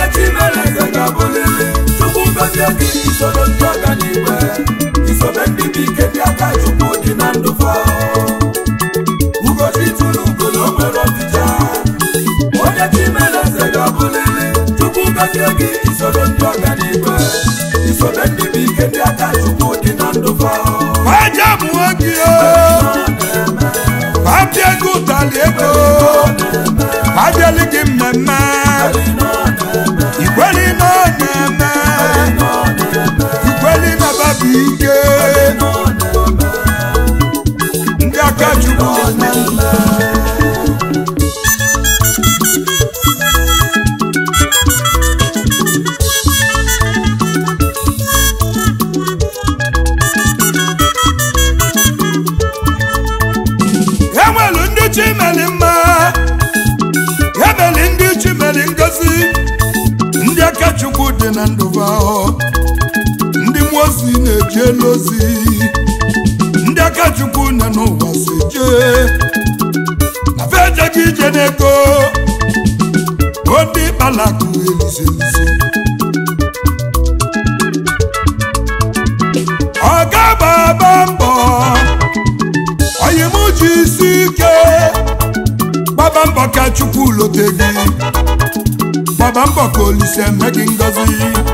chimeleze ga-abụlili chukwu gozie gị isoro ndị ọganiigwe isobe ndị bụ ike ndị aka chukwu dị na ndụ fa ugochi tụrụ ugo na o nwere ọdịja onye chimeleze ga-abụlili chukwu gozie gị isoro ndị ọganiigwe isobe ndị bụ ike ndị aka chukwu dị na ndụ fa Aja mụọ gị o abịa ego ụtalị ego abịalị gị mmemme ikweli na ọ na-eme ikweli na babu ike ndị aka chukwu dị na ndụ. enwelu ndị chimeli mma emeli ndị chimeli ngozi ndị aka chukwu dị na ndụba ahụ ndị mmụọ ozi na-eje elu ozi ndị aka chukwu nọ n'ụwa si jee na fejeghị ije n'ego bụ ndị kpalakụ elizelisi ọ ga-agbaba mbọ onye m ji isi ike gbaba mbọ ka chukwu lote gị gbaba mbọ ka olise eme gị ngọzi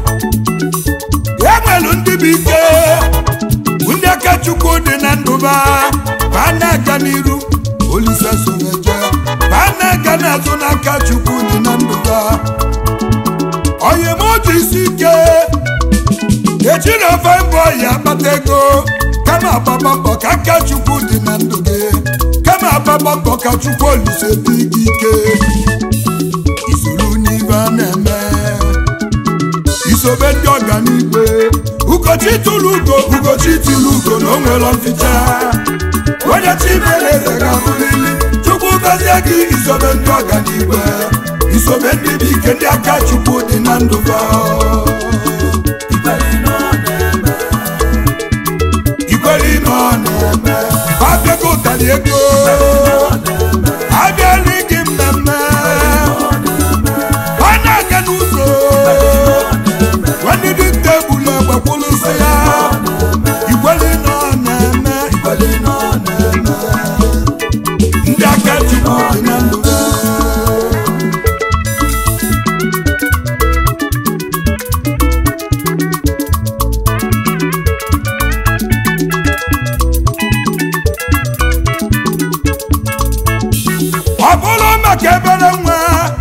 enwelu ndị bụ ike bụ ndị aka chukwu dị na ndụba ba na-aga n'iru olise soreje ba na-aga n'azụ n'aka chukwu dị na ndụba onye m ji isi ike ejiri ofe mbọ ya akpata ego kama agbaba mbọ ka aka chukwu dị na ndụ gị kama agbaba mbọ ka chukwu olise dị gị ike isoro n'ibe a na-eme isobe ndị ọganigwe ugochi tụrụ ugo ugochi tụrụ ugo na o nwere mficha onye chimeleze ga-abụlili chukwu gọzie gị isobe ndị ọganigwe isobe ndị bụ ike ndị aka chukwu dị na ndụ gị ikwere ime ọ na-eme abịago ụtalị ego abịala gị mmemme ọ na-aga n'ụzọ nwanne dị tebụl agbakwụlụsị ya ikwere ime ọ na-eme ikwere ime ọ na-eme ndị aka chukwu dị na ndụ ọ bụrụ maka ebere nwa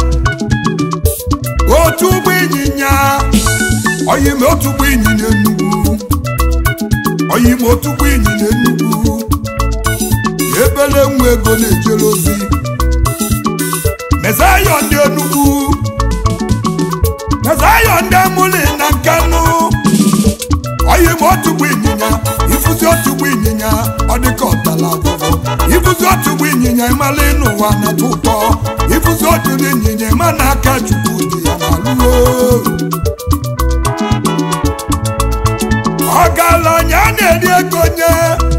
otu ụgbọ ịnyịnya oyim otu ụgbọ ịnyịnya enugwu oyim otu ụgbọ ịnyịnya enugwu ebere nwa ego na-ejere ozi mezayọ ndị enugwu mezayọ ndị amụli na nkanụ oyim otu ụgbọ ịnyịnya ifuzi otu ụgbọ ịnyịnya ọ dịka ọtala agwụgwọ ifuzi otu ụgbọ ịnyịnya ịmala n'ụwa na-atọ ụtọ ifuzi otu ụgbọ ịnyịnya ịma na aka chukwu dị ya n'alụo ọgaranya na-eri ego nye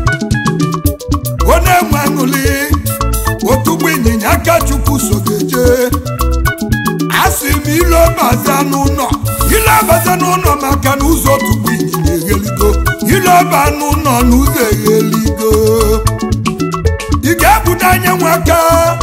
onye nwe aṅụli otu ụgbọ ịnyịnya aka chukwu so ga-eje asị m ile ọbaza n'ụlọ ile ọbaza n'ụlọ maka na ụzọ otu ụgbọ ịnyịnya egheligo ile ọba n'ụlọ na ụzọ egheligo ị ga-ebudo anya nwaka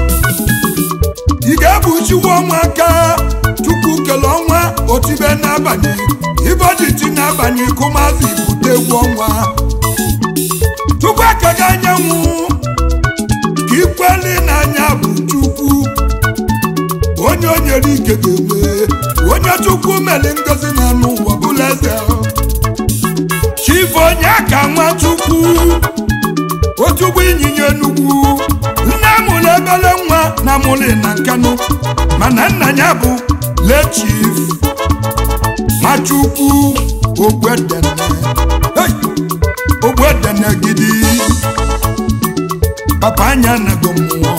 ị ga-ebuchiwa ọnwa aka chukwu kele ọnwa otibe n'abalị iboditi n'abalị kụmazi bute egwu ọnwa chukwu ekega anyanwụ ka ikweli n'anya bụ chukwu onye o nyere ike ga-eme onye chukwu meli ngozi na anụ ụwa bụla eze chifu onye ka nwa chukwu otugbo ịnyịnya enugwu nne mụrụ ebele nwa na mụlị na nkanụ mana nna ya bụ lechif machukwu ogwedene Hey! ogwedene gidi papa anya nago mmụọ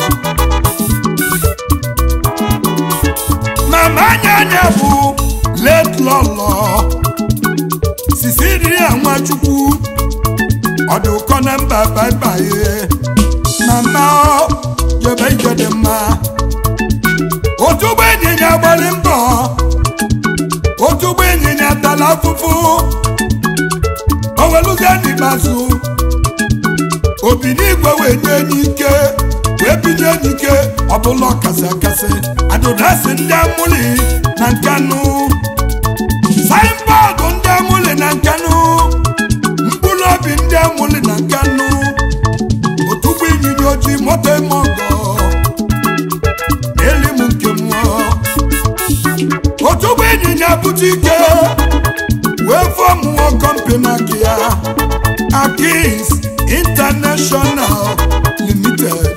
mama anya anya bụ let lọlọ sisiria nwachukwu ọdụ ụkọ na mba baibaye mama ọ jebe ije dị mma otu ụgbọ ịnyịnya gbali mbọ tala afụfụ o weluzie n'ikpeazụ obi n'igwe wee nye enyi ike wee binye enyi ike ọbụla ọkasị akasị adụdasị ndị amụli na nkanụ saịnbọọdụ ndị amụli na nkanụ mkpụrụ obi ndị amụli na nkanụ otugbo ịnyịnya ojii moto eme ọgọ n'eli m nke mmụọ otugbo ịnyịnya bute ike wee fọmụọ kọmpani aka ya akins international limited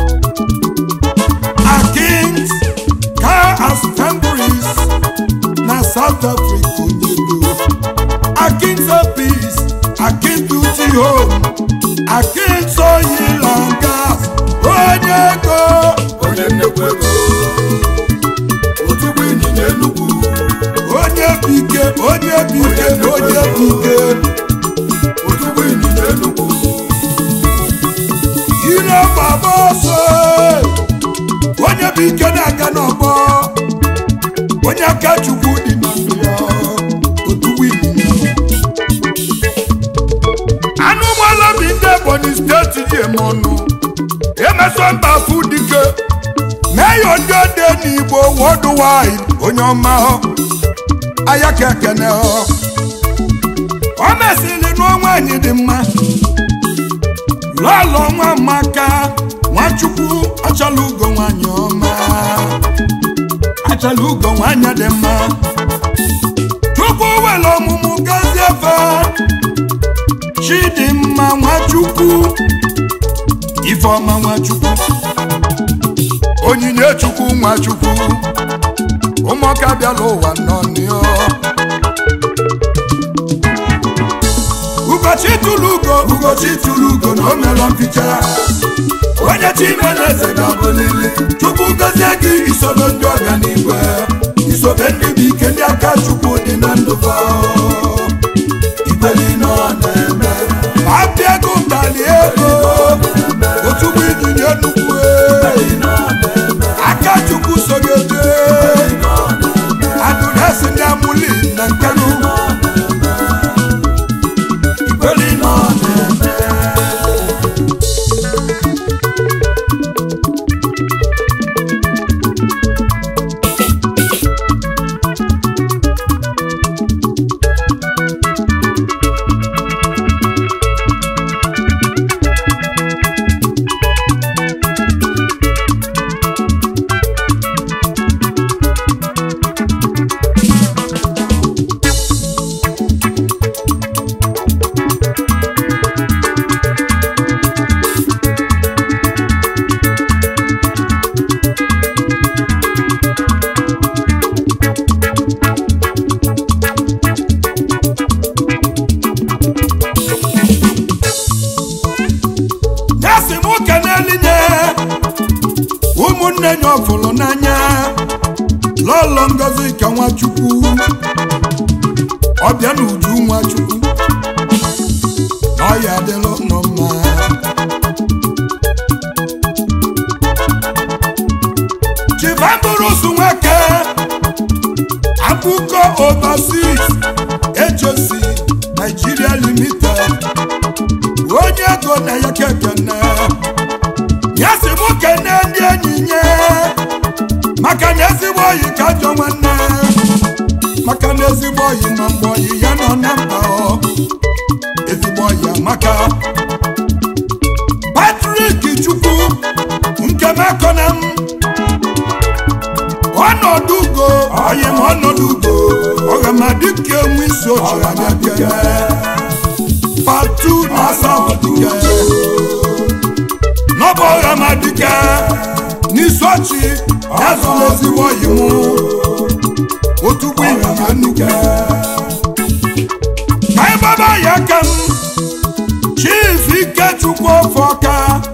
akins car assemblies na south africa onyelu akins peace akins beauty home akins oil and gas onye ego onye nnekwu ego otugbo ịnyịnya enugwu onye bike onye bike onye bike otugbo ịnyịnya enugwu ire baba ọsọ onye bụ ike na-aga n'ọgbọ onye aka chukwu dị na ndụ ya otugbo ịnyịnya anụ ụgbọala bi ndị ebonyi steeti ji eme ọnụ emeso mba fụ dike meyo ndị ode n'igbo worldwide onye ọma ọ aya ka ekene ọ ọ mesịrị n'ọnwa anyị dị mma lọlọ nwa maka nwachukwu achala ugo nwanyị ọma achala ugo nwanyị dị mma chukwu were ọmụmụ gazie efe chidimma nwachukwu ifeọma nwachukwu onyinye chukwu nwachukwu ụmụaka bịala ụwa nọ n'iọ ụbọchị tụrụ ugo ụbọchị tụrụ ugo na o mere mficha onye chimeleze ga-abụlili chukwu gozie gị isobe ndị ọganigwe isobe ndị bụ ike ndị aka chukwu dị na ndụ fa igbeli nọ na-eme apịa ego ụtalị ego otugbo ịnyịnya nnukwu aka chukwu sogote adụresi ndị amụli na nkanụ igbeli nọ na-eme nyasị m ụka n'elinye ụmụnne nya ọfụlụ n'anya lọlọ ngozi ka nwachukwu ọbịa na uju nwachukwu na ọya adịlụ nọ mma chivamburusu nwoke akụkọ overseas ejosi nigeria limited onye ego na ya kekene ya si mụ kene ndị enyi nye maka na ezigbo oyi ka ajọ nwanne maka na ezigbo oyi ma mgbe oyi ya nọ na mba ọ ezigbo oyi amaka patrik chukwu nke mekọna m ọnọdụ ugo oyi ma ọnọdụ ugo ọghamadike enwe isi oche anya kene patu na asawadike n'ọbụ ọghamadike n'isi ọchị ya zụrụ ezigbo oyi mụ otugbo ịnyịnya nnukwu ka ịgbaba ya aka m chief ikechukwu ofe ọka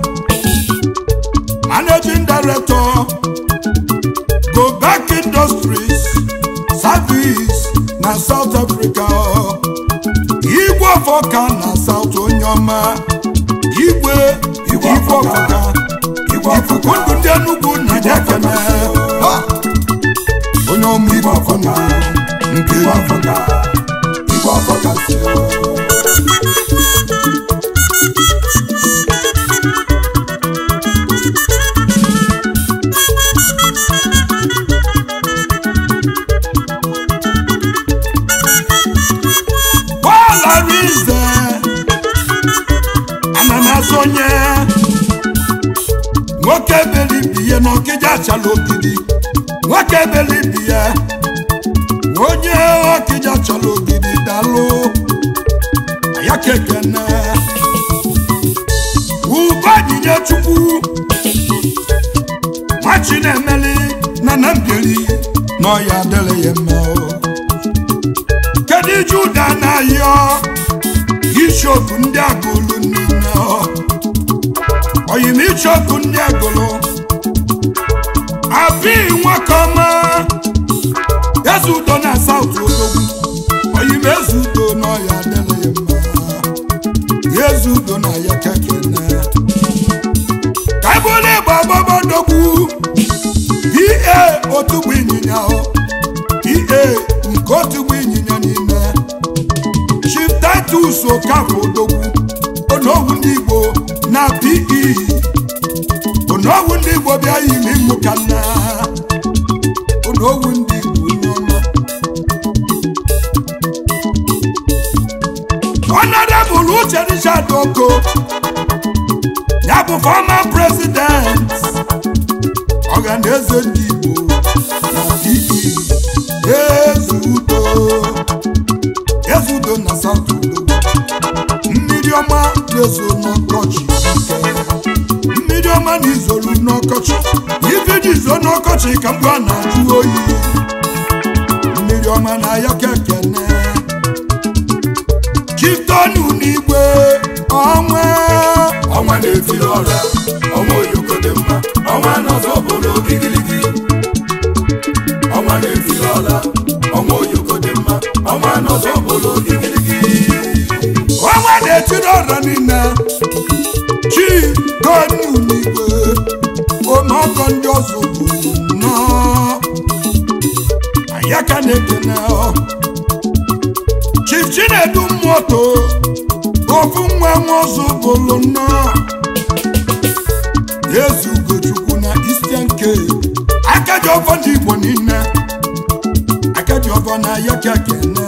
managing director go back industries service na south africa igwe ọfọka na south onye ọma igwe igwe ọfọka ikuku ndụ ndị enugwu na jakene onye ọma igwe ọfọka nke igwe ọfọka chukwu ọfọkasị Paul Arinze ana m asonye nwoke belibi ya na ọkịja achala ogidi nwoke belibi ya onye ọkịja achala ogidi dalụ ya kekene ubanyinye chukwu nwachi na-emeli na na mbieri na ọya adịrị ya mma o. kedu juda na-ayọ ishọpụ ndị agụlụ niile ọ oyim ishọpụ ndị agụlụ abi nwakọma ezudo na saut odogwu oyim ezudo n'ọya adịghị mma ezudo na ya kekene ka ebule ịgba gbabadogwu pa otugbu ịnyịnya ọ pa nke otugbu ịnyịnya niile chief titus okafọ odogwu onowu ndị igbo na pe onowu ndị igbo bịa yiri ịmụ ka nna onowu ndị igbo onye ọma honorable uche richard oko ya bụ former president ọhaneze ndị igbo na pe ezudo ezudo na south udo mmiri ọma na-ezo n'ọkọchị ike mmiri ọma na izolu n'ọkọchị ife ji zo n'ọkọchị ka mgbe a na-ajụ oyi mmiri ọma na ya kekene chitonu n'igwe ọnwa ọnwa na-etiri ọra ọnwa oyoko dị mma ọnwa n'ọzọ bụrụ igirigi ọnwa na-etiri ọra ọnwa oyoko dị mma ọnwa n'ọzọ bụrụ igirigi ọnwa na-etiri ọra niile chi tonu n'igwe ọnọgọ ndị ọzọ bụ nnọọ ya ka na-ekene ọ chief chinedu mmoto ofu nwa nwa ọzọ bụlụ nnọọ eze ugochukwu na eastern cape akaji ọfọ ndị igbo niile akaji ọfọ na ya ka kene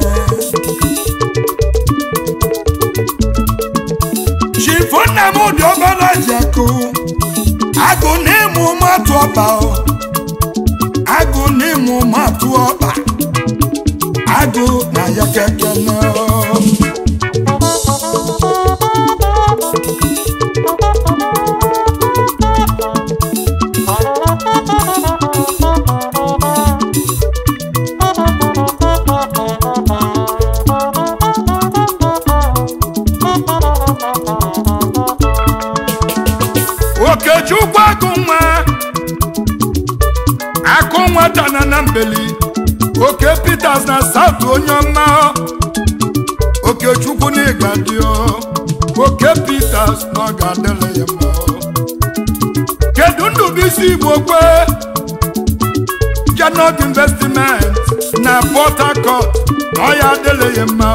chief nnamdị ọbara ji akụ agụ na ịmụ matụ ọba ọ. agụ na ịmụ matụ ọba agụ na ya ka kene ọ. okechukwu agụ nwa akụ nwata na na mbeli oke peters na south onye ọma okechukwu na ịga dị oke peters na ọ ga-adịrị ya mma kedu ndụbụisi igbo kwe janot investment na port harcourt na ọ ya adịrị ya mma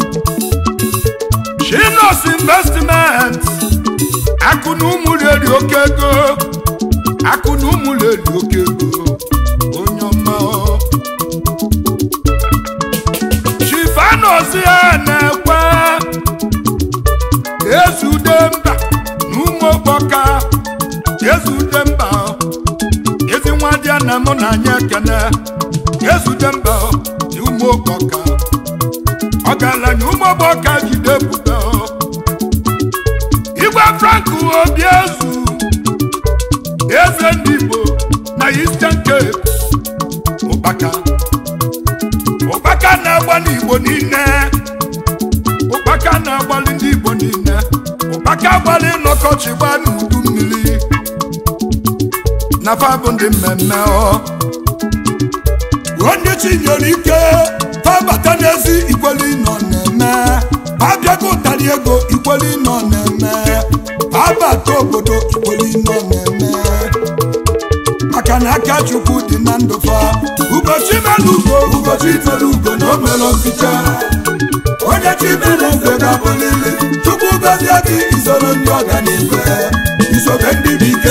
chinos investment akụ na ụmụ reri oke ego akụ na ụmụ reri oke ego onye ọma ọ. chifanozi ya na-ekwe ezude mba na ụmụ okpoka ezude mba ọ. ezi nwa dị ya na mụ na anyị ekene ezude mba ọ, na ụmụ okpoka ọgaranya ụmụ okpoka jide pụta ọ. igwe frank obi ezu eze ndị igbo na eastern cape ụkpaka ụkpaka na-agba n'igbo niile ụkpaka na-agbalị ndị igbo niile ụkpaka agbalị n'ọkọchị gbaa n'udu mmiri na fabụ ndị mmemme ọ onye chinyere ike fabata n'ezi ikweli nọ na-eme abịago ụtarị ego ikweli nọ na-eme abata obodo ikweli nọ na-eme maka na aka chukwu dị na ndụ fa ụbọchị mere ugo ụbọchị itere ugo na o mere ọsịcha onye chimeleze ga-abụlili chukwu gọzie gị isoro ndị ọganibe isobe ndị bụ ike